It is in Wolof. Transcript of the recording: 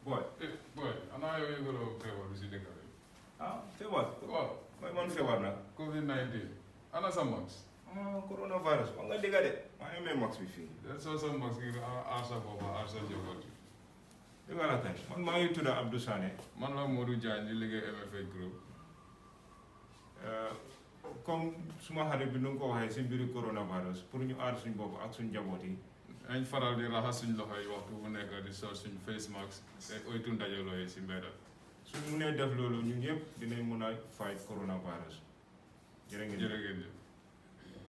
boy eh boy xanaa yow yëgaloo feebar bi si dëkk bi ah feebar waaw mooy man feebar nag covid 19 ana sa max ah coronavirus wax nga dëgga de maa ngi amee max bi fii del soo sa max ngir aar sa bopp aar sa njaboot bi dëgga la kay man maa ngi tudda Abdou Sané man la Modou Diagne di liggéey MFA group Euh, comme suma xarit bi nu nga ko waxee si mbiru coronavirus pour ñu aar suñ bopp ak suñ njaboot yi dañ faral di raxas suñ loxo yi waxtu bu nekk di sol suñ face mask te oytu ndajaloo yi si mbedda suñ munee def loolu ñun ñëpp dinañ mun a fight coronavirus jërë ngeen jëf. jërë ngeen jëf